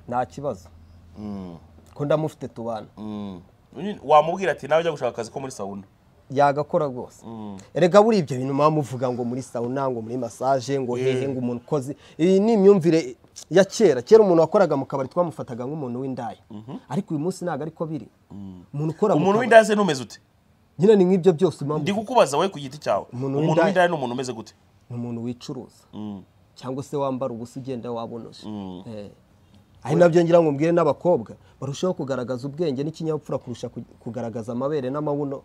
nta kibazo ko ndamufite tubana wamubwira ati nawe ujya gushaka akazi ko muri sawuna yagakora rwose erega buriya ibyo bintu muba muvuga ngo muri sawuna ngo muri masaje ngo hehe ngo umuntu ukoze iyi ni imyumvire ya kera kera umuntu wakoraga mu kabari twamufataga nk'umuntu w'indaya ariko uyu munsi ntabwo ariko biri umuntu ukora mu umuntu kabari w'indaya se ntumeze ute nyine ni nk'ibyo byose uba ndi muvuga. kukubaza wowe ku giti cyawe Umuntu umuntu w'indaya- w'indaya ni umuntu umeze gute ni umuntu wicuruza Mm. cyangwa se wambara ubusa ugenda wabonoje Eh. ari nabyo ngira ngo mbwire n'abakobwa barushaho kugaragaza ubwenge n'ikinyabupfura kurusha ku- kugaragaza amabere n'amabuno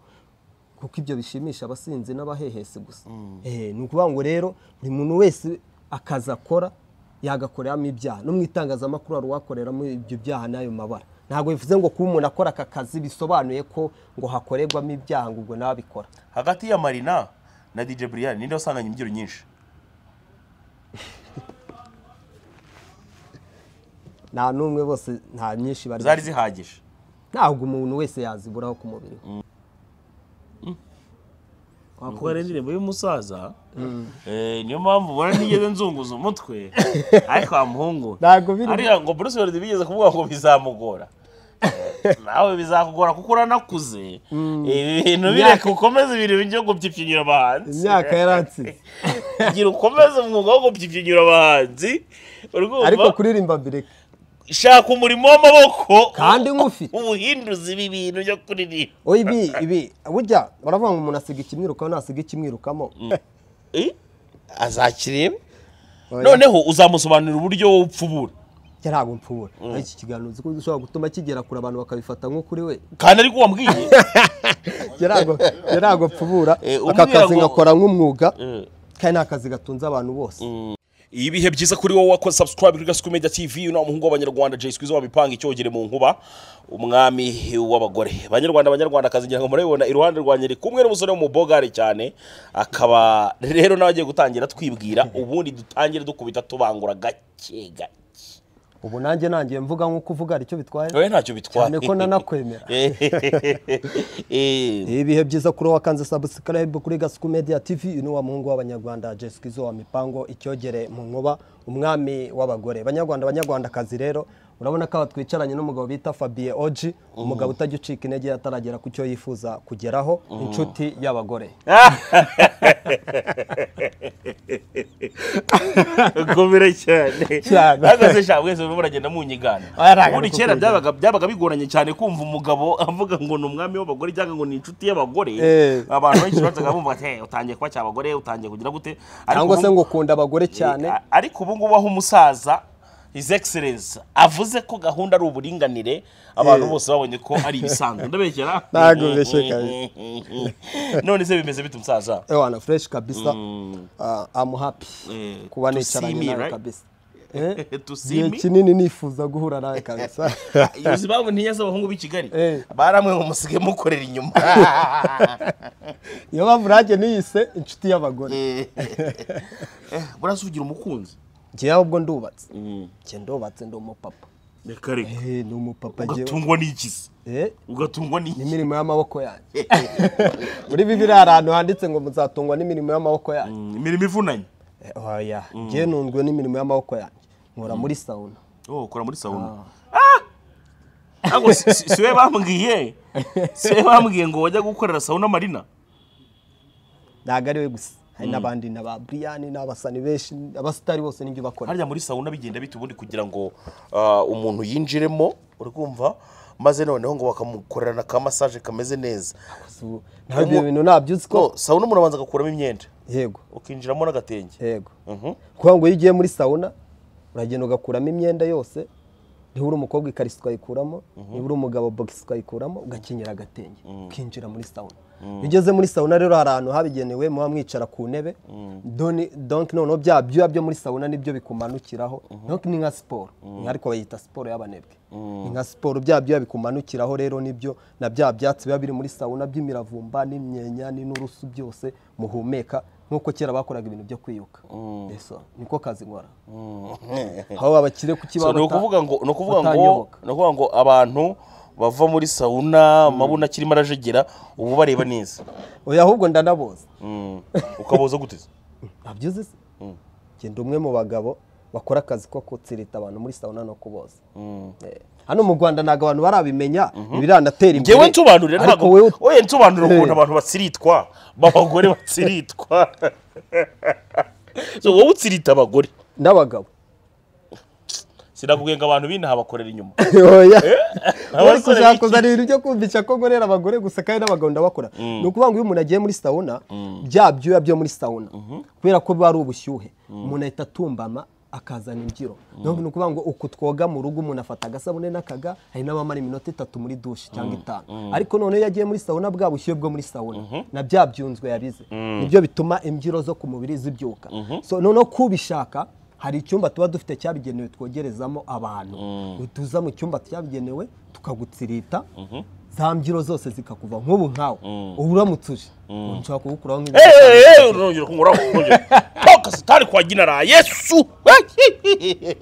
kuko ibyo bishimisha abasinzi n'abahehesi gusa Eh, ni ukuvuga ngo rero buri muntu wese akazi akora yagakoreramo ibyaha no mu itangazamakuru hari uwakoreramo ibyo byaha n'ayo mabara ntabwo bivuze ngo kuba umuntu akora aka kazi bisobanuye ko ngo hakorerwamo ibyaha ngo ubwo nabikora hagati ya marina na dj brian ninde wasanganye imbyiro nyinshi nta n'umwe bose nta nyinshi bari zari zihagije ntabwo umuntu wese yaziburaho ku mubiri we. kubara indirimbo y'umusaza Eh, niyo mpamvu ubona nigeze nzunguza umutwe ariko wa muhungu Ntabwo biri- ariko ngo Bruce Melody bigeze kuvuga ngo bizamugora Eh, nawe bizakugora kuko uranakuze ibi bintu bireka ukomeze ibintu byo gupfipfinyura abahanzi imyaka yaransize gira ukomeze umwuga wo gupfipfinyura abahanzi urumva ariko kuririmba mbireka shaka umurimo w'amaboko kandi nk'ufite ubuhinduzi ibi bintu byo kuririmba oya ibi ibi burya baravuga ngo umuntu asiga ikimwirukamo nasiga ikimwirukamo Eh, azakireba Oya, noneho uzamusobanurira uburyo wowe upfubura njye ntabwo mpfubura ariko iki kiganiro uzi ko gishobora gutuma kigera kure abantu bakabifata nko kuri we kandi ariko wambwiye Njye ntabwo- njye ntabwo mpfubura Eh, aka umbwira kazi ngo- nkakora nk'umwuga Eh. kandi ni akazi gatunze abantu bose ibihe byiza kuri wowe wakoze subscribe kuri gasuku media tv uno umuhungu w'abanyarwanda jay squeeze wabipanga icyogere mu nkuba umwami w'abagore banyarwanda banyarwanda akazi ngira ngo murabibona iruhande rwanjye ndi kumwe n'umusore w'umubogare cyane akaba rero nawe agiye gutangira twibwira ubundi dutangire dukubita tubangura gake gake ubu nanjye nangiye mvuga nk'uko uvuga hari icyo bitwaye wowe ntacyo bitwaye cyane ko nanakwemera Eh, ibihe byiza kuri wakanze subscribe kuri gasuku media tv uyu ni wa muhungu w'abanyarwanda jesikizo wa mipango icyogere mu nkuba umwami w'abagore banyarwanda banyarwandakazi rero urabona ko aba twicaranye n'umugabo bita fabien oji umugabo utajya ucika intege ataragera ku cyo yifuza kugeraho inshuti y'abagore komera cyane Cyane. ahagaze sha mwese murimo muragenda munyigana Oya, ntabwo ari ubundi kukurya. kera byabaga byabaga bigoranye cyane kumva umugabo avuga ngo ni umwami w'abagore cyangwa ngo ni inshuti y'abagore Eh. abantu benshi bazaga bumva ati "Hey, utangiye kuba cyabagore utangiye kugira gute Ariko cyangwa se ubu- ngo ukunda abagore cyane Eh, ariko ubu ngubu aho umusaza his excellence avuze ko gahunda ari uburinganire abantu Eh. bose babonye ko ari ibisanzwe ndabeshyera Ntabwo ubeshye kabisa. none se bimeze bite umusaza ewana fureshi kabisa Ah, I'm happy Eh, kuba to see nicaranye me, nawe right? kabisa Eh, To see igihe me? kinini nifuza guhura nawe kabisa yuzi impamvu ntiyaza abahungu b'i kigali Eh. baramwe ngo musige mukorera inyuma niyo mpamvu nanjye niyise inshuti y'abagore burasa ugira umukunzi njyewe ahubwo ndubatse njye ndubatse ndi umupapa reka reka Eh, ni umupapa njyewe ugatungwa n'ikisi Eh, ugatungwa n'iki n'imirimo y'amaboko yanjye muri bibiri hari ahantu handitse ngo muzatungwa n'imirimo y'amaboko yanjye Mm, imirimo ivunanye Eh, oya njyewe nundwe n'imirimo y'amaboko yanjye nkora muri sawuna oh ukora muri sawuna Ah! ahubwo si- si si we bambwiye si we bambwiye ngo wajya gukorera sawuna marina ntabwo ari we gusa hari n'abandi n'aba buriyani n'abasani benshi abasitari bose n'ibyo bakora harya muri sawuna bigenda bita ubundi kugira ngo ah, umuntu yinjiremo uri kumva maze noneho ngo bakamukorerana ka masaje kameze neza Ubu, nawe ibyo bintu ntabyo uzi ko ko sawuna umuntu abanza agakuramo imyenda yego ukinjiramo n'agatenge yego Mhm. kuko ngo iyo ugiye muri sawuna uragenda ugakuramo imyenda yose niba uri umukobwa ikariso ukayikuramo niba uri umugabo bogisi ukayikuramo ugakenyera agatenge ukinjira muri sawuna iyo ugeze muri sawuna rero hari ahantu habigenewe muba mwicara ku ntebe Doni- donk noneho bya byuya byo muri sawuna nibyo bikumanukiraho donk ni nka siporo ariko bayita siporo y'abanebwe ni nka siporo bya byuya bikumanukiraho rero nibyo na bya byatsi biba biri muri sawuna by'imiravumba n'imyenya n'inturusu byose muhumeka nk'uko kera bakoraga ibintu byo kwiyuka Eso, niko kazi nkora aho abakire ku So, kibaho ni bata- ukuvuga ngo ni ukuvuga ngo batanyoboka. ni ukuvuga ngo abantu bava muri sawuna amabuna akirimo arajegera ubu bareba neza oya ahubwo ndanaboza Mm. ukaboza gute se? ntabyo uzi se genda umwe mu bagabo bakora akazi ko kutsirita abantu muri sauna no kuboza Eh, hano mu rwanda ntabwo abantu barabimenya ibiranatera imbere ngewe nsobanurira ariko ntabwo wowe wowe nsobanurira ukuntu Eh. abantu batsiritwa b'abagore batsiritwa so wowe utsirita abagore n'abagabo sinakubwiye ngo abantu b'inaha bakorera inyuma oya uri abasore kushaka b'iki? kuzana ibintu byo kumvisha ko ngorera abagore gusa kandi n'abagabo ndabakora ni ukuvuga ngo iyo umuntu agiye muri sauna bya byuya byo muri sauna kubera ko biba ari ubushyuhe umuntu ahita atumbama akazana imbyiro niyo mpamvu ni ukuvuga ngo uku twoga mu rugo umuntu afata agasabune n'akaga hari n'abamara iminota itatu muri dushe cyangwa itanu ariko noneho iyo agiye muri sauna bwa bushyuhe bwo muri sauna na bya byunzwe yabize nibyo bituma imbyiro zo ku mubiri zibyuka So, noneho kubishaka hari icyumba tuba dufite cyabigenewe twogerezamo abantu tuza mu cyumba cyabigenewe tukagutsirita za mbyiro zose zikakuva nk'ubu nkawe uba uramutse uje ushobora kuwukuraho nk'ibindi eee urongera kunkoraho toka satani kwa ginara yesu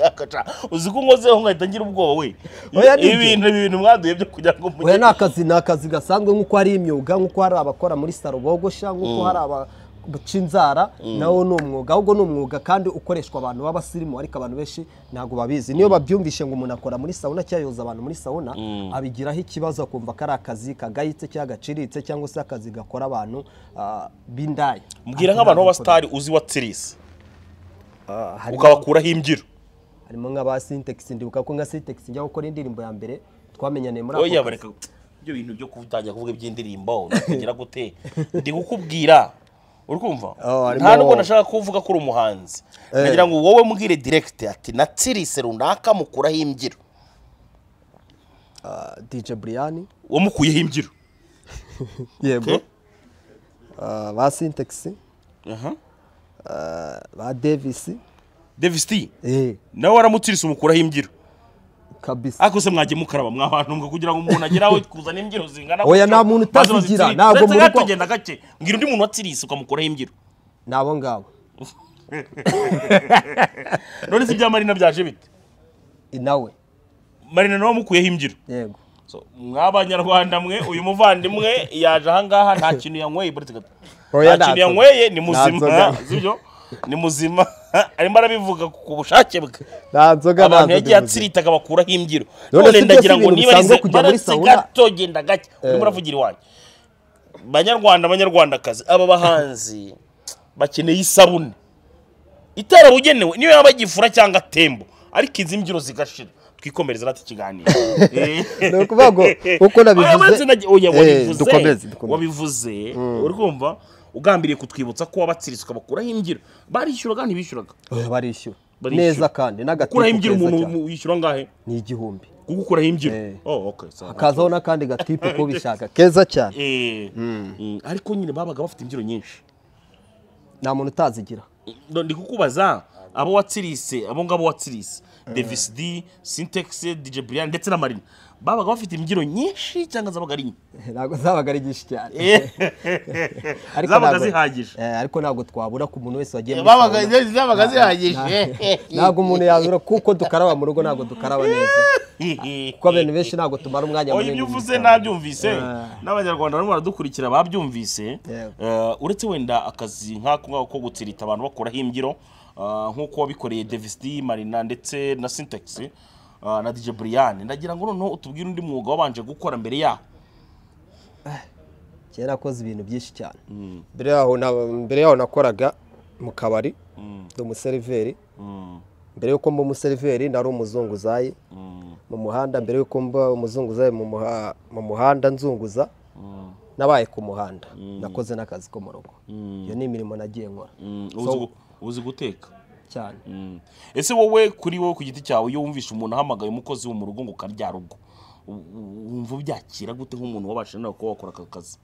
Akaca. uzi ko unkozeho nkahita ngira ubwoba we Oya, ni ibintu ibintu mwaduye byo kugira ngo oya mujye ni akazi ni akazi gasanzwe nk'uko hari imyuga nk'uko hari abakora muri saro bogosha nk'uko hari abaca inzara nawo ni umwuga ahubwo ni umwuga kandi ukoreshwa abantu b'abasirimu ariko abantu benshi ntabwo babizi niyo babyumvishe ngo umuntu akora muri sawuna cyangwa yoza abantu muri sawuna abigiraho ikibazo akumva ko ari akazi kagayitse cyangwa gaciritse cyangwa se akazi gakora abantu ah, b'indaya mbwira nk'abantu b'abasitari uzi watsirise Ah, harimo- ukabakuraho imbyiro harimo nk'aba sintegisi ndibuka ko nka sintegisi njya gukora indirimbo ya mbere twamenyaniye muri oya kazi. bareka ibyo bintu byo kutangira kuvuga iby'indirimbo ndakugira gute ndi kukubwira uri kumva Oh, harimo- nta nubwo nashaka kuvuga ko uri umuhanzi ndagira ngo wowe mbwire diregiti ati na tsirise runaka mukuraho imbyiro Ah, DJ Brian wamukuyeho imbyiro yego Okay. Ah, ba sintegisi Ah, ba devisi devisi eh nawe waramutsirise umukuraho imbyiro kabisa ariko se mwagiye mukaraba mwa bantu mwe kugira ngo umuntu agere aho kuzana imbyiro zingana Oya, gutyo, nta muntu maze utazigira, bazitsirire. ntabwo Uretse muri gato kwa- genda gake mbwira undi muntu watsirise ukamukuraho imbyiro ni abo ngabo none se ibya marina byaje bite Eh, nawe marina nawe wamukuyeho imbyiro yego So, mw'abanyarwanda mwe uyu muvandimwe yaje ahangaha nta kintu yanyweye buretse gato Oya, nta kintu ntazo- yanyweye ni muzima ntazoga. sibyo ni muzima arimo arabivuga ku bushake bwe nta nzoga abantu nta yagiye nzoga bivuze. atsiritaga bakuraho imbyiro None si none byose ndagira ngo ibintu niba bisanzwe arize kujya muri baretse sauna? gato genda gake urimo uravugira iwanjye banyarwanda banyarwandakazi aba bahanzi bakeneye isabune itarabugenewe niyo yaba gifura cyangwa tembo ariko izi mbyiro zigashira twikomereze nati ikiganiro ni ukuvuga ngo uko Oya, nabivuze maze nagiye- oya, eh, wabivuze dukomeze, dukomeze. wabivuze uri kumva ugambiriye kutwibutsa ko wabatsiritse ukabakuraho imbyiro barishyuraga ntibishyuraga Oya, barishyura Barishyura. neza kandi n'agateko gukuraho imbyiro keza umuntu cyane. yishyura angahe ni igihumbi kugukuraho imbyiro Eh. oh okay sawa hakazaho n'akandi gatipu ko bishaka keza cyane eh mm, ariko nyine babaga bafite imbyiro nyinshi nta muntu utazigira Ndo- ndi kukubaza abo watsirise abo ngabo watsirise Davis D Syntax DJ Brian ndetse na Marina babaga bafite imbyiro nyinshi cyangwa zabaga ari nke ntabwo zabaga ari nyinshi cyane ariko zabaga ntabwo- zihagije Eh, ariko ntabwo twabura ku muntu wese wagiye muri babaga sauna. zabaga zihagije ntabwo umuntu yabura kuko dukaraba mu rugo ntabwo dukaraba neza kuko abantu benshi ntabwo tumara umwanya oya ibyo mu uvuze ishyamba. nabyumvise Ah. n'abanyarwanda barimo baradukurikira babyumvise Yego. Eh, uretse wenda akazi nk'ako ngako ko gutsirita abantu bakoraho imbyiro ah, nk'uko wabikoreye Davis D Marina ndetse na Syntax ah, na DJ Brian ndagira ngo noneho utubwire undi mwuga wabanje gukora mbere yaho kera nakoze ibintu byinshi cyane mbere yaho na- mbere yaho nakoraga mu kabari ndi umuseriveri mbere yuko mba umuseriveri nari umuzunguzayi mu muhanda mbere yuko mba umuzunguzayi mu muha- mu muhanda nzunguza nabaye ku muhanda nakoze n'akazi ko mu rugo iyo ni imirimo nagiye nkora Mm, So, uzi gu- uzi guteka cyane Mm. ese wowe kuri wowe ku giti cyawe iyo wumvishe umuntu ahamagaye umukozi wo mu rugo ngo ukaryara ubwo u- u- wumva ubyakira gute nk'umuntu wabashije nawe kuba wakora aka kazi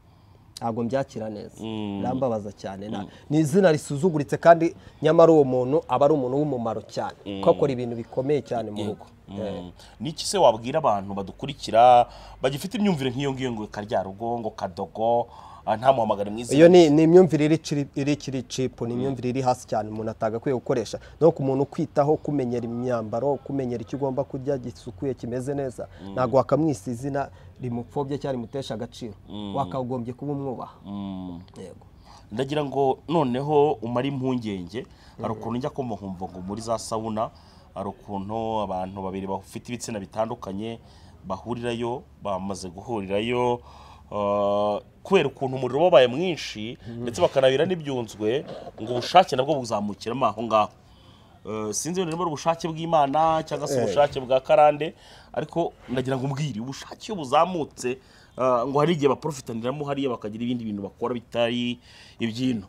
ntabwo mbyakira neza birambabaza cyane na- ni izina risuzuguritse kandi nyamara uwo muntu aba ari umuntu w'umumaro cyane kuko akora ibintu bikomeye cyane mu rugo Eh, niki se wabwira abantu badukurikira bagifite imyumvire nk'iyo ngiyo ngo karya rugo ngo kadogo ah, ntamuhamagare mwiza iyo ni ni imyumvire iri ciri- iri kiri cipu ni imyumvire iri hasi cyane umuntu atagakwiye gukoresha no ku muntu kwitaho kumenyera imyambaro kumenyera icyo ugomba kurya gisukuye kimeze neza ntabwo wakamwisa izina rimupfobya cyangwa rimutesha agaciro wakagombye kuba umwubaha yego ndagira ngo noneho umare impungenge hari ukuntu njya kumva nkumva ngo muri za sawuna hari ukuntu abantu babiri bafite ibitsina bitandukanye bahurirayo bamaze guhurirayo ah, kubera ukuntu umuriro wabaye mwinshi ndetse bakanabira n'ibyunzwe ngo ubushake nabwo buzamukiramo aho ngaho Eh, sinzi wenda niba ari ubushake bw'imana cyangwa se ubushake bwa karande ariko nagira ngo umbwire ubushake iyo buzamutse eh, ngo hari igihe baprofitaniramo hariya bakagira ibindi bintu bakora bitari iby'ino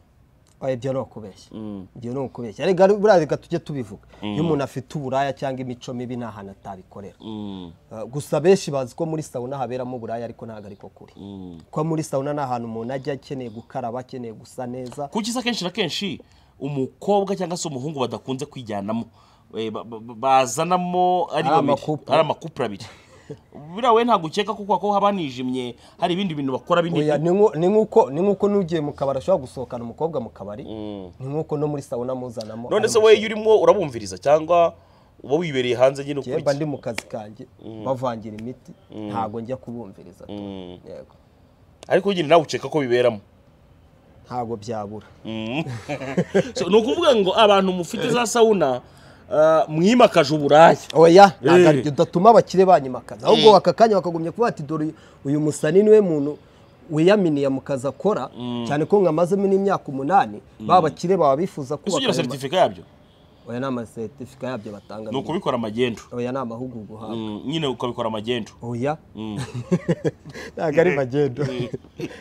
oya ibyo ni ukubeshya ibyo ni ukubeshya ariko ari- buriya reka tujye tubivuga iyo umuntu afite uburaya cyangwa imico mibi nta hantu atabikorera Uh, gusa benshi bazi ko muri sawuna haberamo uburaya ariko ntabwo ariko kuri ko muri sawuna ni ahantu umuntu ajya akeneye gukaraba akeneye gusa neza kuko isa kenshi na kenshi umukobwa cyangwa se umuhungu badakunze kwijyanamo Eh, ba- ba- ba- bazanamo ari Ari babiri amakupure. ari amakupure abiri buriya wowe ntabwo ukeka kuko ko haba hanijimye hari ibindi bintu bakora binini Oya, ni nko- ni nk'uko ni nk'uko n'ugiye mu kabari ashobora gusohokana umukobwa mu kabari ni nk'uko no muri sawuna muzanamo none ari se wowe iyo urimo urabumviriza cyangwa uba wibereye hanze nyine jye mba ndi ukurikira mu kazi kanjye bavangira imiti ntabwo njya kubumviriza tu. Yego. ariko nyine nawe ukeka ko biberamo ntabwo byabura So, ni ukuvuga ngo abantu mufite za sawuna ah, mwimakaje uburaya oya ntabwo Eh. ari- udatuma abakire banyimakaza ahubwo aka kanya bakagumya kuvuga ati dore uyu- uyu musani niwe muntu wiyaminiye mu kazi akora cyane ko nkamazemo n'imyaka umunani ba bakire baba bifuza ese kubaka ugira ayo ma- seritifika yabyo oya ni amaseretifika yabyo batanga ni ukubikora amagendo oya ni amahugurwa uhabwa Mm, nyine ukabikora amagendo oya ntabwo ari magendo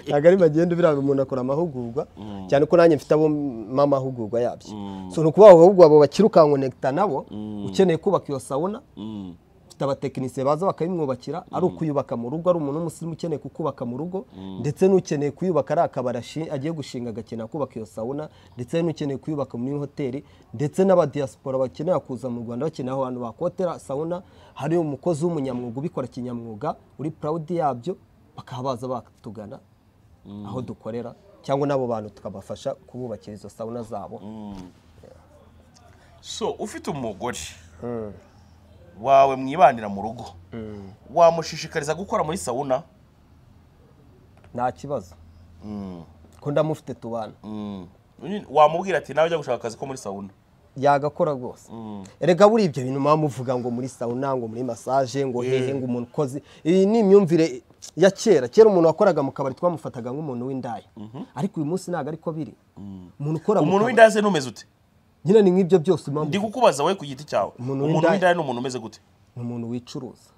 ntabwo ari magendo biriya umuntu akora amahugurwa cyane ko nanjye mfite abo mpa amahugurwa yabyo so ni ukuvuga ngo ahubwo abo bakiri ukankonekita nabo ukeneye kubaka iyo sawuna mfite abatekinisiye baza bakayimwubakira ari ukuyubaka mu rugo ari umuntu w'umusirimu ukeneye kukubaka mu rugo ndetse n'ukeneye kuyubaka ari akabari ashi- agiye gushinga agakenera kubaka iyo sawuna ndetse n'ukeneye kuyubaka muri hoteli ndetse n'abadiyasipora bakenera kuza mu rwanda bakeneye aho hantu bakotera sawuna hari umukozi w'umunyamwuga ubikora kinyamwuga uri purawudi yabyo bakaba baza batugana aho dukorera cyangwa n'abo bantu tukabafasha kububakira izo sawuna zabo so ufite umugore wawe mwibanira mu rugo wamushishikariza gukora muri sawuna nta kibazo ko ndamufite tubana Nyine wamubwira ati nawe ujya gushaka akazi ko muri sawuna yagakora rwose erega buriya ibyo bintu muba muvuga ngo muri sawuna ngo muri masaje ngo hehe ngo umuntu ukoze iyi ni imyumvire ya kera kera umuntu wakoraga mu kabari twamufataga nk'umuntu w'indaya ariko uyu munsi ntabwo ariko biri umuntu ukora mu umuntu kabari- w'indaya se n'umeze ute nyine ni nk'ibyo byose ndi mpamvu kukubaza wowe ku giti cyawe Umuntu umuntu w'indaya- w'indaya ni umuntu umeze gute ni umuntu wicuruza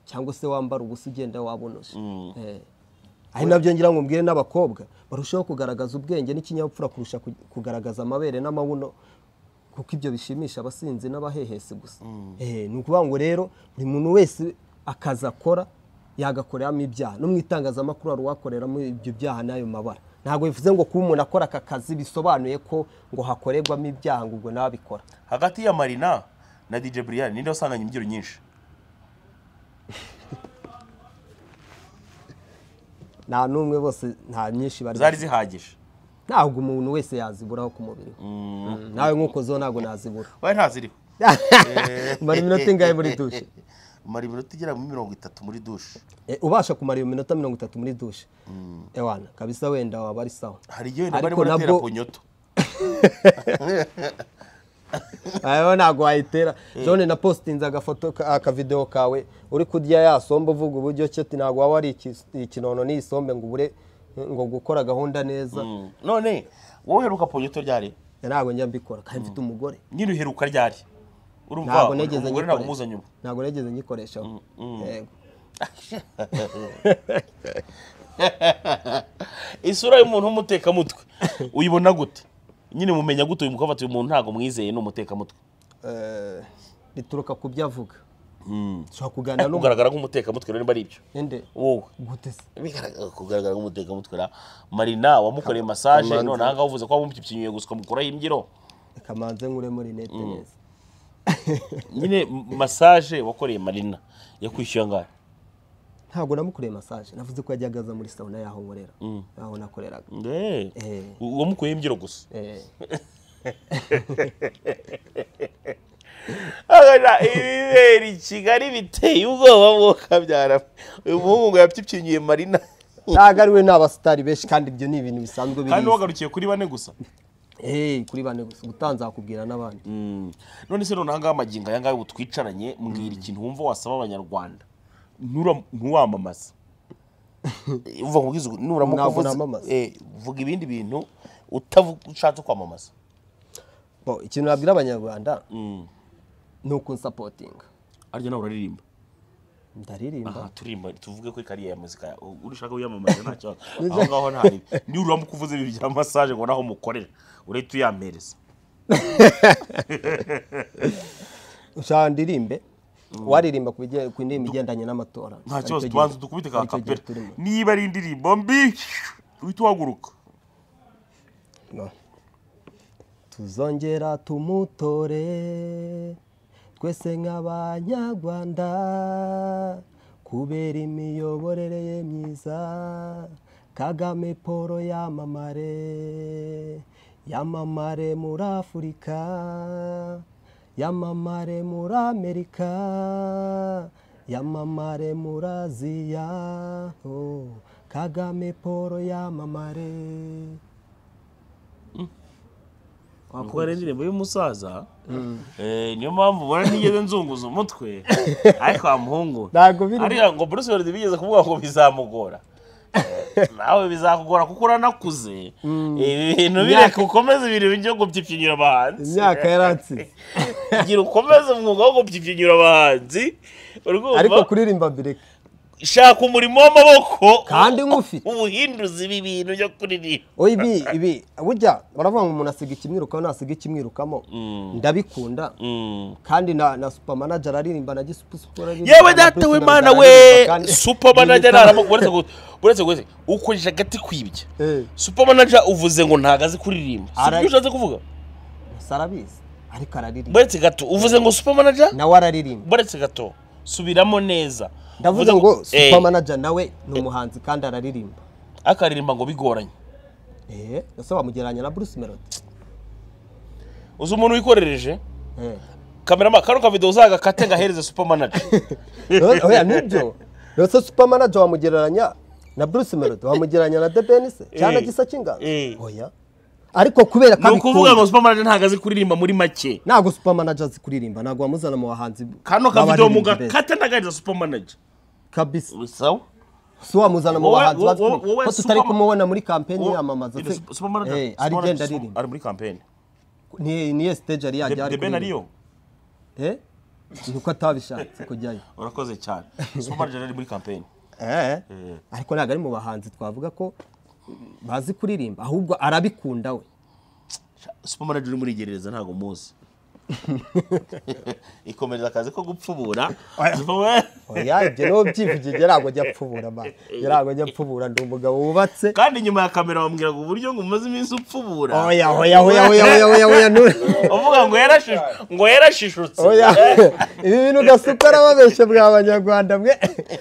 cyangwa se wambara ubusa ugenda wabonoje Eh. ari nabyo ngira ngo mbwire n'abakobwa barushaho kugaragaza ubwenge n'ikinyabupfura kurusha ku- kugaragaza amabere n'amabuno kuko ibyo bishimisha abasinzi n'abahehesi gusa Eh, ni ukuvuga ngo rero buri muntu wese akazi akora yagakoreramo ibyaha no mu itangazamakuru hari uwakoreramo ibyo byaha n'ayo mabara ntabwo bivuze ngo kuba umuntu akora aka kazi bisobanuye ko ngo hakorerwamo ibyaha ngo ubwo nawe abikora hagati ya marina na dj brian ninde wasanganye imbyiro nyinshi nta n'umwe bose nta nyinshi bari zari zihagije ntabwo umuntu wese yaziburaho ku mubiri we. nawe nk'uko zo ntabwo nazibura wowe ntaziriho mara iminota ingahe muri dushe umara iminota igera muri mirongo itatu muri dushe Eh, ubasha kumara iyo minota mirongo itatu muri dushe ewana kabisa wenda waba ari sawa hari igihe wenda barimo Ariko baratera nabwo- ku nyoto ayo ntabwo wayitera zone na positinze agafoto ka- akavidewo kawe uri kurya ya sombe uvuga uburyo cyo ati ntabwo waba wari ikinono n'iyi sombe ngo ubure ngo gukora gahunda neza none wowe uheruka ku nyoto ryari ntabwo njya mbikora kandi mfite umugore nyine uheruka ryari urumva ntabwo negeze umugore ntabwo umuzanye nyikoresha ubu ntabwo negeze nyikoreshaho yego isura y'umuntu w'umutekamutwe uyibona gute nyine mumenya gute uyu mukobwa ati uyu muntu ntabwo mwizeye ni umutekamutwe Eh, bituruka ku byo avuga ushobora kuganira n'umuntu kugaragara nk'umutekamutwe rero niba ari ibyo ende wowe gute se bigaragara kugaragara nk'umutekamutwe ra marina wamukoreye masaje Kamanzi. none aha ngaha uvuze ko wamupyipyinyuye gusa ukamukuraho imbyiro reka manze nkure muri nete neza nyine m- masaje wakoreye marina yakwishyuye angahe ntabwo namukoreye masaje navuze ko yajyaga aza muri sawuna yaho nkorera aho nakoreraga Nde, Eh. u- wamukuyeho imbyiro gusa Eh, Ahora, ibibera i kigali biteye ubwoba mwokabyara uyu muhungu yabyipyinyuye marina ntabwo ari we ni abasitari benshi kandi ibyo ni ibintu bisanzwe kandi biri wagarukiye kuri bane gusa hey, kuri bane gusa gutanzakubwira n'abandi none se noneho ngaha amagingo aya ngaya ubu twicaranye mbwira ikintu wumva wasaba abanyarwanda Ntura- ntuwamamaze uva kubwiza uku- nuramuka Ntabwo uvuze namamaza. eh, vuga ibindi bintu utavu- ushatse kwamamaza Bo, ikintu nabwira abanyarwanda ni ukunsapotinga arya nawe uraririmba aha ndaririmba turimba tuvuge kuri kariya ya muzika ya- u- urashaka uyamamaza nta kibazo aho ngaho ntari niba uramuka uvuze ibintu bya masaje ngo naho umukorera urahita uyampereza ushaka ndirimbe waririmba ku bijya- ku ndirimbo igendanye n'amatora nta Aricyo kibazo gihe- tubanza dukubite ka aricyo gihe kapera turimo. niba ari indirimbo mbi uhita uhaguruka No. tuzongera tumutore twese nk'abanyarwanda kubera imiyoborere ye myiza kagame paul yamamare yamamare muri afurika yamamare muri amerika yamamare muri aziya Oh, kagame paul yamamare kuko ari indirimbo y'umusaza Eh, niyo mpamvu ubona ntigeze nzunguza umutwe ariko wa muhungu Ntabwo biri- ariya ngo Bruce Melody bigeze kuvuga ngo bizamugora Eh, nawe bizakugora kuko uranakuze ibi bintu bireka ukomeze ibintu byo gupfipfinyura abahanzi imyaka yaransize gira ukomeze umwuga wo gupfipfinyura abahanzi urumva ariko kuririmba bireka shaka umurimo w'amaboko kandi nk'ufite ubuhinduzi ibi bintu byo kuririmba oya ibi ibi burya baravuga ngo umuntu asiga ikimwirukamo nasiga ikimwirukamo ndabikunda kandi na na supermanager aririmba na gisupusupu aririmba yewe na data we Bruce mana Melody we aririmba kandi- supamanaja Ibi bitaro- naramu uretse gu- uretse gusa ukoresha agati kwibya Eh, supamanaja uvuze ngo ntago azi kuririmba si Ara- ibyo ushatse kuvuga gusa arabizi ariko araririmba buretse gato uvuze ngo supamanaja nawe araririmba buretse gato subiramo neza ndavuze Uvuze ngo eh, supermanager nawe ni umuhanzi kandi araririmba akaririmba ngo bigoranye eh ese wamugereranya na Bruce Melody uzi umuntu wikorereje eh kamerama kano kavido uzagakate ngahereze supamanaja Oya, oya nibyo rero supermanager wamugereranya na Bruce Melody wamugereranya na The Ben se cyangwa Eh. gisa cy'ingano Eh. oya ariko kubera ko ni ukuvuga ngo abikunda supamanaje ntago azi kuririmba muri make ntabwo supermanager azi kuririmba ntabwo wamuzana mu bahanzi kano kavido b'abaririmbyi beza. mugakata ndagariza supamanaje kabisa sawa si wamuzana mu Wowe- bahanzi wowe- bazi kuririmba. wowe ko tutari Superman- kumubona muri kampeni Uwo- yamamaza Ebe, se Sup- Supermanager- Eh, Supermanager arigenda Sup- aririmba ari muri kampeni Ni- niyo stage yari yajya ari the ben kuririmba. ariyo Eh? ni uko atabishatse kujyayo urakoze cyane supamanaje ari muri kampeni Eh, ariko ntabwo ari mu bahanzi twavuga ko bazi kuririmba ahubwo arabikunda we supamanaje uri muri gereza ntago muzi ikomereza akazi ko gupfubura Superman- oya ibyo niho byivugiye ntabwo ajya apfubura ma ntabwo ajya apfubura ndi umugabo wubatse kandi inyuma ya kamera bamubwira ngo uburyo ngo umaze iminsi upfubura oya oya oya oya oya oya oya nu- uvuga ngo yarashishu ngo yarashishutse oya ibi bintu gasuka arababeshya bwa banyarwanda mwe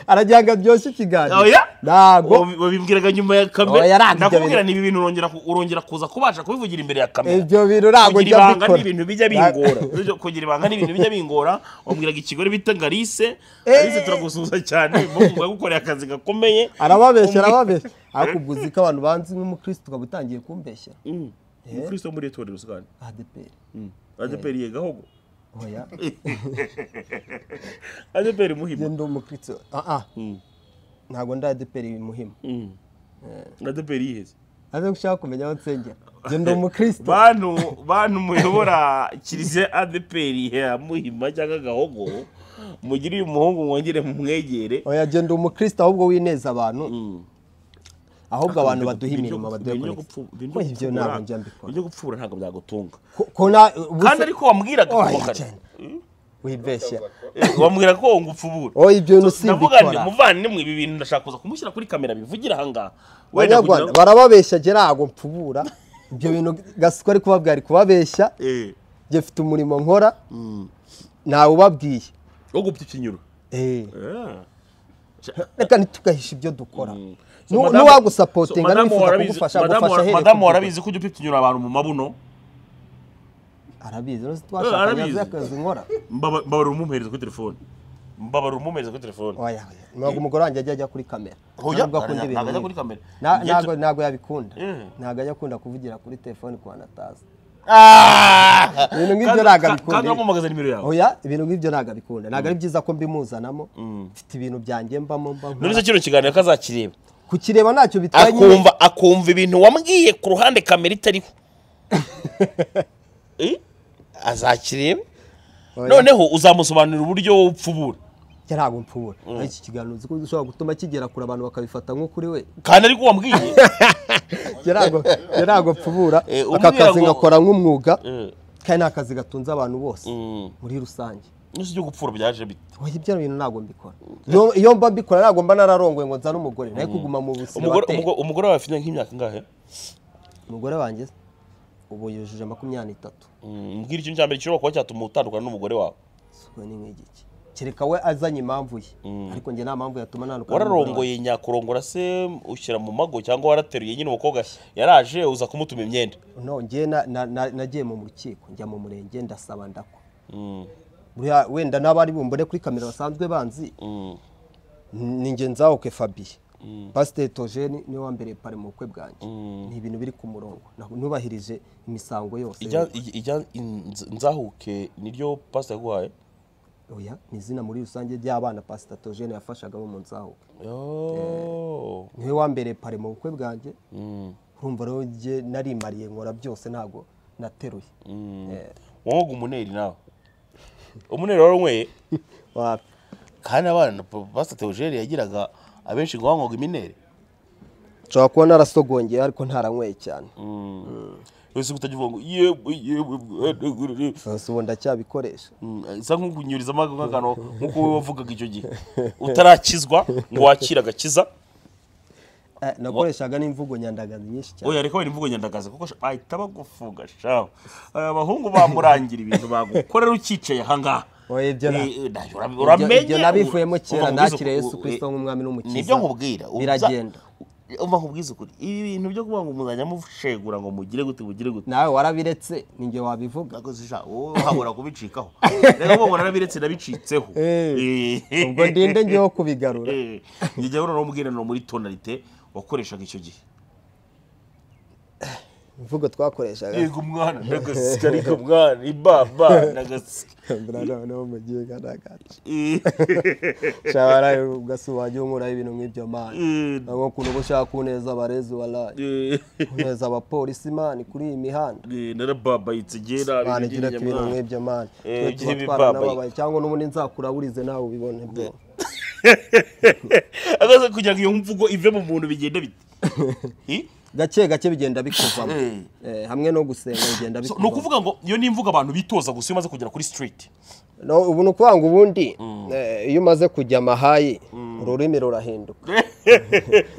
aragira ngo aryoshye ikiganiro Oya. ntabwo Wabi- wabibwiraga nyuma ya Oya, kamera yarangiye ndakubwira ibintu. ni ibi bintu urongera ku- urongera kuza kubasha kubivugira imbere ya kamera ibyo bintu ntabwo kugira ajya ibanga abikora ni ibintu bijya bingora Ibyo- kugira ibanga ni ibintu bijya bingora wabwiraga ikigore bita ngarise ngarise turagusuhuza cyane mumva gukorera akazi gakomeye arababeshya arababeshya ariko ubwo uzi ko abantu banzi nk'umukristo ukaba utangiye kumbeshya Mm. umukristo wo muri etorero usigane adeperi adeperi ye gahogo oya adeperi njye muhima ndi umukristo ah ah ntabwo ndi adeperi muhima adeperi yiheze aze gushaka kumenya aho nsengera njye ndi umukristo bantu bantu muyobora kiliziya adeperi ya muhima cyangwa gahogo mugire uyu muhungu mwongere mumwegere oya njye ndi umukristo ahubwo wineza abantu ahubwo abantu baduha imirimo baduha ibintu byo kurekisa gupfu- ibintu byo Oya, ibyo ntabwo njya gupfura- mbikora ibyo gupfura ntabwo byagutunga Ko- ko na ubu kandi se- ariko wambwiraga ko oya kare- cyane wibeshya wambwira ko ngo upfubura oya ibyo bintu si ndavuga nti ibikora muvandimwe ibi bintu ndashaka kuza kumushyira kuri kamera bivugira ahangaha wenda abanyarwanda kugira barababeshya njye ntabwo mpfubura ibyo bintu gasuko ari kuba bwari kubabeshya Eh, njye mfite umurimo nkora ntawe ubabwiye wo gupfa ikinyuro Eh, Eh. reka ntitugahishe ibyo dukora So, Nu- madamu- so, nuwagusapotinga madamu nifuza warabizi- kugufasha madamu agufasha wara- ahereye madamu ku- warabizi ko ujya upfa ikinyura abantu mu mabuno arabizi rero Eh, twashakanye arabizi. azi akazi nkora mbabara umumpereza kuri telefone mbabara umumeze kuri telefone oya oya ntabwo umugore wanjye ajya ajya kuri kamera Oya, ntabwo akunda ntabwo ibintu ajya nk'ibi. kuri kamera. Na- Igihe ntabwo cyo- ntabwo yabikunda Eh. ntabwo ajya akunda kuvugira kuri telefoni kwa nataza Ah! Ibintu nk'ibyo Kandi- ntabwo ka- abikunda. kandi wamumagaza nimero yawe oya ibintu nk'ibyo ntabwo abikunda ntabwo ari byiza ko mbimuzanamo mfite ibintu byanjye mbamo mba nkora. nuriza kino kiganiro ko azakireba kukireba ntacyo bitwaye nyine akumva akumva ibintu wambwiye ku ruhande kamera itariho Eh, azakireba Oya. noneho uzamusobanurira uburyo wowe upfubura njye ntabwo mpfubura ariko iki kiganiro uzi ko ushobora gutuma kigera kure abantu bakabifata nko kuri we kandi ariko wambwiye njye ntabwo- njye ntabwo mpfubura Eh, aka umubwira kazi ngo- ngakora nk'umwuga Eh, kandi ni akazi gatunze abantu bose Mm. muri rusange n'isi byo gupfura byaje bite oya ibyo bintu ntabwo mbikora Iyo- iyo mba mbikora ntabwo mba nararongoye ngo nzane umugore nawe kuguma mu buzima umugore umugore- umugore wawe afite nk'imyaka ingahe umugore wanjye ubu yujuje makumyabiri n'itatu Mm, mbwira ikintu cya mbere gishobora kuba cyatuma utandukana n'umugore wawe siko ni nk'igiki kereka we azanye impamvu ye ariko njye nta mpamvu yatuma nandukana wararongoye nyakurongora se ushyira mu mago cyangwa warateruye nyine umukobwa yaraje uza kumutuma imyenda no njye na- na- na- nagiye mu rukiko njya mu murenge ndasaba ndako Mm, buriya wenda n'abari bumbone kuri kamera basanzwe banzi mm, ni njye nzahuke fabiye pasiteri tojeni niwe wambereye pari mu bukwe bwanjye ni ibintu biri ku murongo na- nubahirije imisango yose ijya- ijya- ijya- inz- nzahuke niryo pasita yaguhaye oya ni izina muri rusange ry'abana pasiteri tojeni yafashaga bo mu nzahuke Yo. niwe wambereye pari mu bukwe bwanjye Mm, urumva rero njye narimariye nkora byose ntabwo nateruye mm. wanywega umuneri nawe umuneri waranyweye Wapi? kandi abana pasita teogere yagiraga abenshi ngo wanywaga imineri nshobora kuba narasogongeye ariko ntaranyweye cyane wese utajya uvuga ngo yewe yewe bwana." gusa ubu ndacyabikoresha Mm, isa nk'ukunyurizamo nk'akantu nk'uko wowe wavugaga icyo gihe utarakizwa ngo wakire agakiza Eh, nakoreshaga n'imvugo nyandagazi nyinshi cyane oya reka wenda imvugo nyandagazi kuko sh- bahita bagufunga shawe Aya abahungu bamurangira ibintu bagukorera ukicaye ahangaha Oya, ibyo na- Eh, eh, nda- Ibyo- uramenye ibyo nabivuyemo uva kera mu bwiza nakira ku- yesu kirisito nk'umwami n'umukiza nibyo nkubwira uza- biragenda umva nkubwiza ukuri ibi bintu byo kuvuga ngo muzajya mushegura ngo mugire gute mugire gute nawe warabiretse ninjye wabivuga nakoze isha wowe habura kubicikaho rero ubu ngo narabiretse nabicitseho Eh, Eh. ubwo ndinde ngeho kubigarura Eh, njye jya urora umubwiraniro muri tonalite wakoreshaga icyo gihe imvugo twakoreshaga yego umwana ndagasika ariko mwana ibaba ndagasika Brother, no mugiye garagaza Eh, shara ugasi wajye unkuraho ibintu nk'ibyo mana eh, ntabwo ukuntu uba ushaka kuneza abarezi waraye eh, kuneza abapolisi mani kuri iyi mihanda eh, narababayitse gera mana igira ati ibintu nk'ibyo mani Eh, twe tuba igihe twaranababaye cyangwa n'ubundi nzakura wurize nawe ubibone bwo agaze kugira ngo iyo mvugo ive mu muntu bigenda bite Eh, gake gake bigenda bikuvamo Eh. Eh, hamwe no gusenga bigenda so, ni bikuvamo ukuvuga ngo iyo ni imvugo abantu bitoza gusa iyo umaze kugera kuri street No, ubu ni ukuvuga ngo ubundi eh, iyo umaze kujya amahayi ururimi rurahinduka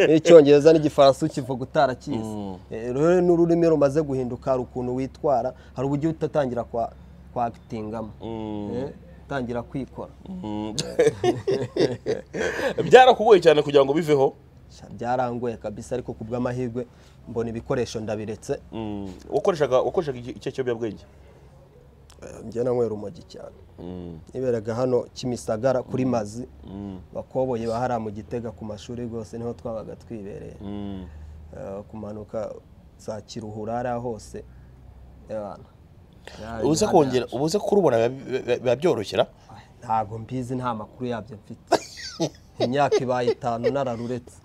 n'icyongereza n'igifaransa ukivuga utarakizi Eh, rero n'ururimi rumaze guhinduka hari ukuntu witwara hari uburyo uhita utangira kwa kwa agitingamo Eh, utangira kwikora byarakugoye cyane kugira ngo biveho Sha, byarangoye kabisa ariko ku bw'amahirwe mbona ibikoresho ndabiretse Mm, wakoreshaga wakoreshaga iki- icyo kiyobyabwenge Eh, njye nanywera umogi cyane niberaga hano kimisagara kuri mazi bakoboye bahara mu gitega ku mashuri rwose niho twabaga twibereye Eh, kumanuka za kiruhura hariya hose ebana. Byari ubuze bihagije. kongera ubuze kurubona biba- biba- biba byoroshera ntabwo mbizi nta makuru yabyo mfite imyaka ibaye itanu nararuretse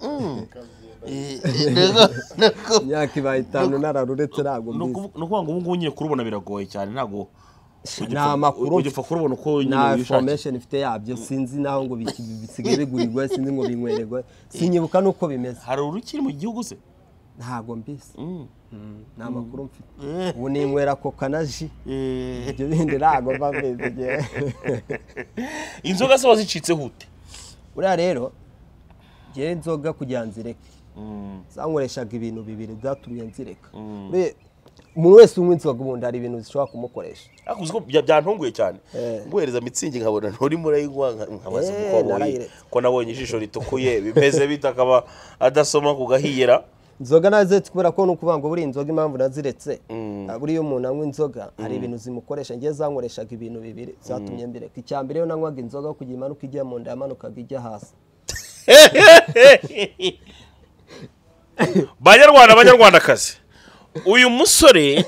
imyaka ibaye itanu nararuretse ntabwo ni mbizi ukuvu- ni ukuvuga ngo ubu ngubu nyine kurubona biragoye cyane ntabwo nta makuru ugipfa kurubona uko nyine nta wishakiye information mfite yabyo sinzi naho ngo biki- bisigaye bigurirwa sinzi ngo binywererwa sinyibuka n'uko bimeze hari urukiri mu gihugu se ntabwo mbizi Mm, nta makuru mfite ubu ninywera koka na ji Eh, ibyo bindi ntabwo mba mbizi igihe inzoga se wazicitse hute buriya rero ngewe inzoga kugira nzireke zankoreshaga ibintu bibiri byaturuye nzireka Buriya umuntu wese unywa inzoga ubundi hari ibintu zishobora kumukoresha ariko uzi ko bya- byantunguye cyane Eh. guhereza mitsingi nkabona nturimo urayinywa nka- nkabaza Eh, kuko wabonye- narayiretse. ko nabonye ijisho ritukuye bimeze bite akaba adasoma ku gahiyera inzoga nazetse kubera ko ni ukuvuga ngo buriya inzoga impamvu naziretse Ah, buriya iyo umuntu anywa inzoga hari ibintu zimukoresha ngewe zankoreshaga ibintu bibiri zatumye mbireka icya mbere iyo nanywaga inzoga kugira imanuka ijya mu nda yamanukaga ijya hasi banyarwanda banyarwandakazi uyu musore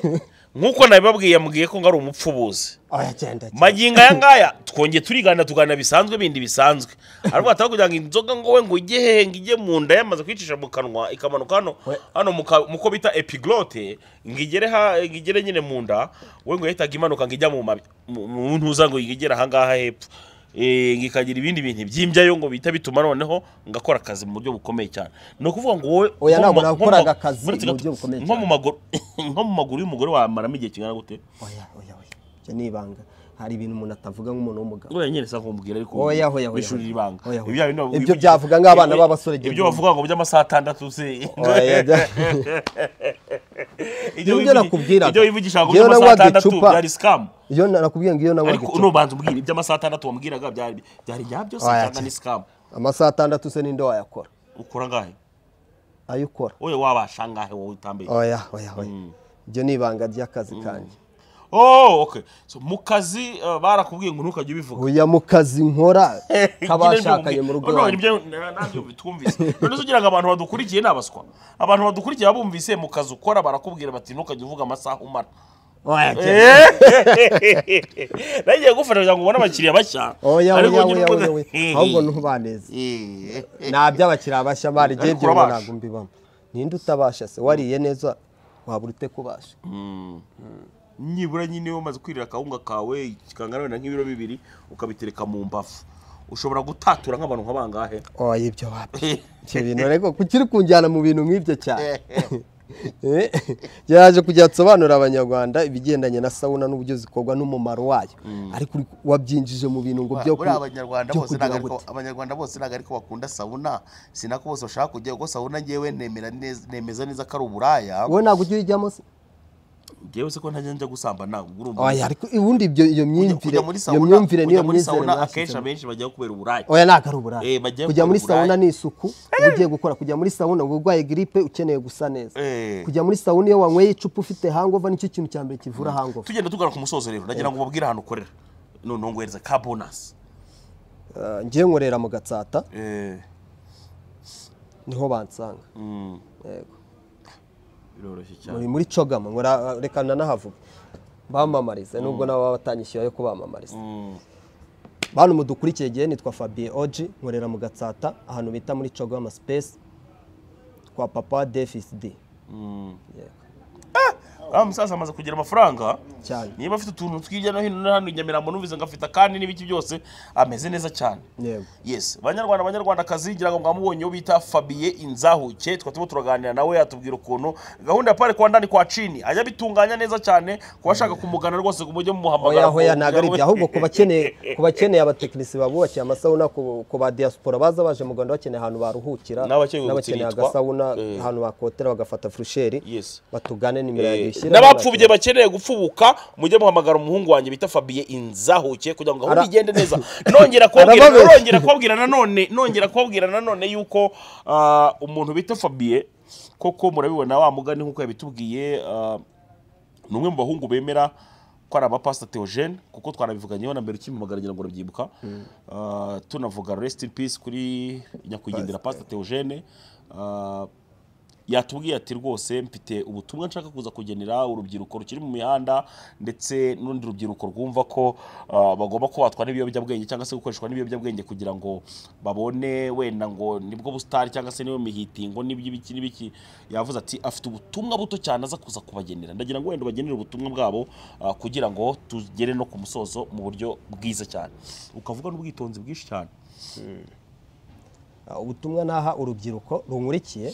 nk'uko nabibabwiye yambwiye ko ngo ari umupfubuzi aya cyenda cyane. magingo aya ngaya twongeye turiganira tuganira bisanzwe bindi bisanzwe ariko hataba kugira ngo inzoga ngo we ngo ijye hehe ngo ijye mu nda yamaze kwicisha mu kanwa ikamanuka hano We- hano mu ka- mu ko bita epiglote ngo igere ha ngo igere nyine mu nda we ngo yahitaga imanuka ngo ijya mu mabi mu- mu ntuza ngo igere ahangaha hepfo Eh, ngo ikagira ibindi bintu by'imbyayo ngo bihita bituma noneho ngo akora akazi mu buryo bukomeye cyane ni ukuvuga ngo wowe Oya, nko ntabwo mu ma- nko mu nakoraga ma- akazi muri aka mu gato- buryo bukomeye nko mu cyane. maguru nko mu maguru y'umugore wamaramo igihe kingana gute oya oya oya ibyo ni ibanga hari ibintu umuntu atavuga nk'umuntu w'umugabo Oya nyine sako mubwira ariko Oya, oya, oya, wishurira oya. ibanga. Oya, oya. Ibyo bindi wabivuga- Ibyo byavuga nk'abana b'abasore Ibyo igihumbi. bavuga ngo by'amasaha atandatu se. Oya, bya- Nibyo Ibyo wivugi- nakubwiraga. Ibyo wivugishaga ngo Ngewe by'amasaha nanywaga atandatu icupa. byari scam. iyo na- nakubwiye ngo iyo nanywaga Ariko icupa nubanza umbwira iby'amasaha atandatu wambwiraga byari byari ibyabyo se Oya, cyangwa cyane. ni scam. amasaha atandatu se ninde wayakora Ukora ngahe? ayo ukora Oya wabasha ngahe wowe utambaye. oya oya oya ibyo ni ibanga ry'akazi kanjye Oh, okay. So mu kazi uh, barakubwiye ngo ntukajye ubivuga. oya mu kazi nkora kabashakanye k'abashakanye mu rugo rwanjye iwanjye. nibyo nabyo bitwumvise none se ugira ngo abantu badukurikiye ni abaswa abantu badukurikiye babumvise mu kazi ukora barakubwira bati ntukajya uvuga amasaha umara Oya, cyane. nagiye gufasha kugira ngo ubone abakiriya bashya oya ariko oya ugire oya ubwo- oya oya ahubwo ntubaneze nta by'abakiriya bashya bari igihe Ariko byo ngo urabasha. ntabwo mbibamo ninde utabasha se wariye neza wabura ute kubasha nibura nyine iyo umaze kwirira akawunga kawe kangana wenda nk'ibiro bibiri ukabitereka mu mbavu ushobora gutatura nk'abantu nka bangahe oya ibyo wapi ibyo bintu ariko kuki uri kunjyana mu bintu nk'ibyo cyane Eh, yaje kujya nsobanurira abanyarwanda ibigendanye na sawuna n'uburyo zikorwa n'umumaro wayo ariko uri- wabyinjije mu bintu ngo byo ku- buriya abanyarwanda byo bose kugira ntabwo gute. ariko- abanyarwanda bose ntabwo ariko bakunda sabuna sinako bose bashaka kujya kuko sabuna ngewe nemera neza- nemeza neza ko ari uburaya wowe ntabwo ujya urijyamo se ngewe se ko ntajya njya gusambana ubwo urumva oya ariko ubundi ibyo iyo myumvire kujya muri iyo sauna- myumvire kujya niyo muri myizere sauna akenshi mwashyizemo abenshi bajyaho kubera uburaya oya ntabwo ari uburaya Eh, bajya kujya muri gukora uburaya. sawuna ni isuku uba ugiye gukora kujya muri sawuna uba urwaye giripe ukeneye gusa neza Eh. kujya muri sawuna iyo wanyweye icupa ufite hangova nicyo kintu cya mbere kivura hangova tugenda tugana ku musozo rero nagira ngo ubabwire ahantu ukorera noneho ngohereza ka bonasi Ah, ngewe nkorera mu gatsata niho bansanga Yego. biroroshye cyane muri muri cogama nkora reka nanahavuga bamamarize nubwo nabo baba batanyishyura yo kubamamariza bantu mudukurikiye igihe nitwa Fabien Oji nkorera mu gatsata ahantu bita muri cogama space kwa papa DFSD Yego. ah musaza amaze kugira amafaranga cyane niba afite utuntu tw'irya no hino hano i nyamirambo numvise ngo afite kandi n'ibiki byose ameze neza cyane yego yes banyarwanda banyarwandakazi ngira ngo mwamubonye uwo bita fabien inzahuke tukaba turimo turaganira nawe yatubwira ukuntu gahunda ya pare kwa ndani kwa cini ajya abitunganya neza cyane ku bashaka kumugana rwose ku buryo mumuhamagara oya hoya ntabwo ari ibyo ahubwo ku bakeneye ku bakeneye abatekinisi babubakiye amasabuna ku ku ba diaspora baza baje mu Rwanda bakeneye ahantu baruhukira N'abakeneye n'abakeneye gutsiritwa. agasabuna Eh. ahantu bakotera bagafata furusheri Yes. batugane nimero yanjye ishyira n'abapfubye bakeneye gupfubuka mujye muhamagara umuhungu wanjye bita fabien inzahuke kugira ngo gahunda Ara- igende neza nongera kubabwira Arababeshya. nongera kubabwira nanone nongera kubabwira nanone yuko ah, umuntu bita fabien koko murabibona wa mugani nk'uko yabitubwiye ah, ni umwe mu bahungu bemera ko ari abapasita Theogene kuko twarabivuganyeho na mbere ukimumagara ngira ngo urabyibuka Ah, tunavuga rest in peace kuri nyakwigendera pasita Theogene Ah, yatubwiye ati rwose mfite ubutumwa nshaka kuza kugenera urubyiruko rukiri mu mihanda ndetse n'urundi rubyiruko rwumva ko ah, bagomba ko batwara ibiyobyabwenge cyangwa se gukoreshwa n'ibiyobyabwenge kugira ngo babone wenda ngo nibwo busitari cyangwa se niyo mihitingo n'iby'ibiki n'ibiki yavuze ati afite ubutumwa buto cyane aza kuza kubagenera ndagira ngo wenda ubagenere ubutumwa bwabo ah, kugira ngo tugere no ku musozo mu buryo bwiza cyane ukavuga n'ubwitonzi bwinshi cyane Ah, ubutumwa naha urubyiruko runkurikiye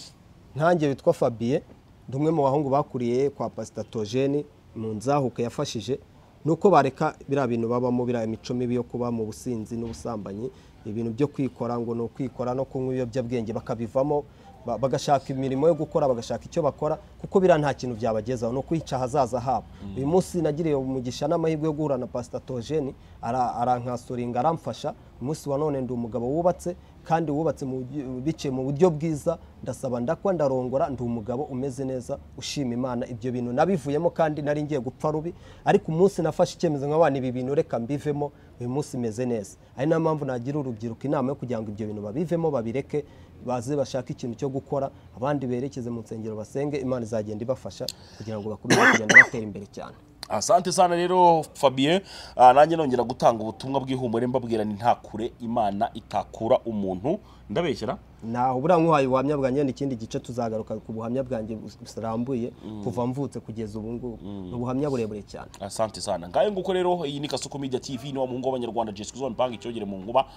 ntange witwa fabien ndi umwe mu bahungu bakuriye kwa pasita tojeni mu nzahuka yafashije ni uko bareka biriya bintu babamo biriya imico mibi yo kuba mu businzi n'ubusambanyi ibintu byo kwikora ngo ni ukwikora no kunywa ibiyobyabwenge bakabivamo ba- bagashaka imirimo yo gukora bagashaka icyo bakora kuko biriya nta kintu byabagezaho ni ukwica ahazaza habo uyu munsi nagiriye umugisha n'amahirwe yo guhura na pasita tojeni arankasuringa aramfasha umunsi wa none ndi umugabo wubatse kandi wubatse mu buryo- biciye mu buryo bwiza ndasaba ndakwa ndarongora ndi umugabo umeze neza ushima imana ibyo bintu nabivuyemo kandi nari ngiye gupfa rubi ariko umunsi nafashe icyemezo nka wa, ibi bintu reka mbivemo uyu munsi meze neza ari niyo mpamvu nagira urubyiruko inama yo kugira ngo ibyo bintu babivemo babireke baze bashake ikintu cyo gukora abandi berekeze mu nsengero basenge imana izagenda ibafasha kugira ngo bakomeze kugenda batera imbere cyane asante sana rero fabien Ah, nanjye nongera gutanga ubutumwa bw'ihumure mbabwira ni nta kure imana itakura umuntu ndabeshyira naho buriya nk'uhaye ubuhamya bwanjye ni ikindi gice tuzagaruka ku buhamya bwanjye burambuye kuva mvutse kugeza ubu ngubu ni ubuhamya burebure cyane asante sana ngayo nguko rero iyi ni kasuku media tv ni wa muhungu w'abanyarwanda jesikuzi wamipanga icyogere mu nkuba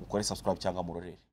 mukore subscribe cyangwa murorere